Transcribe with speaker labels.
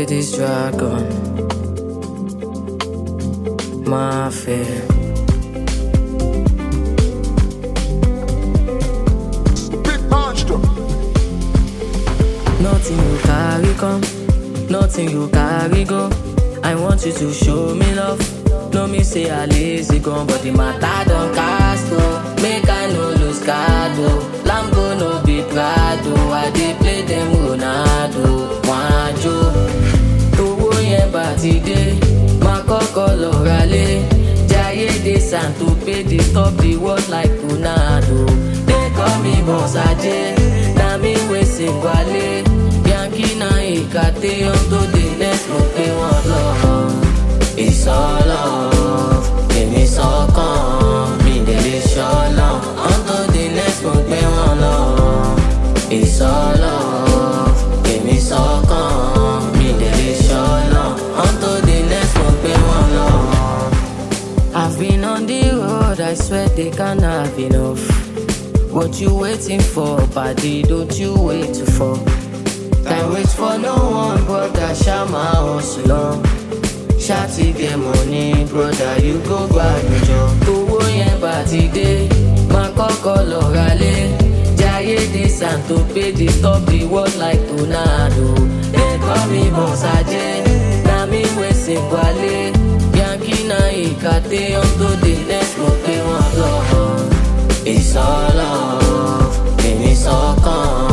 Speaker 1: with this dragon. Mafia.
Speaker 2: Big monster.
Speaker 1: Nothing you carry come, nothing you carry go. I want you to show me love. No me say I lazy gone, but the matter don't cast oh. Make I no lose card oh. Lambo no be Prado. I dey play them Ronaldo. Wanjo, owó yẹn bá ti dé, máa kọ́kọ́ lọ ralé. Jayé de Santo pay dey top the world like Ronaldo. They call me Boss Ajé, na me wey sing wálé. Yankee na ìkàtẹ́ ohun tó dé next mo pé wọ́n lọ. Ìsọ̀lọ̀ èmi sọ́kàn mi délé ṣọ́lọ̀ ohun tó dé next mo pé wọ́n lọ. Ìsọ̀lọ̀ èmi sọ́kàn mi délé ṣọ́lọ̀ ohun tó dé next mo pé wọ́n lọ. I've been on the road, I swear they can't have enough. What you waiting for, buddy? Don't you wait to fall. Time waits for no one, brother. Shama hustle on. Shawty get money, brother. You go grab your job. Owó yẹn bá ti dé, máa kọ́kọ́ lọ ralé. Jayé de Santo pay dey top the world like Ronaldo. They call me Boss Ajé, na me wey sing wálé. Yankee na ìkàtẹ́ ohun tó dé next mo pé wọ́n lọ. It's all love, èmi sọ́kàn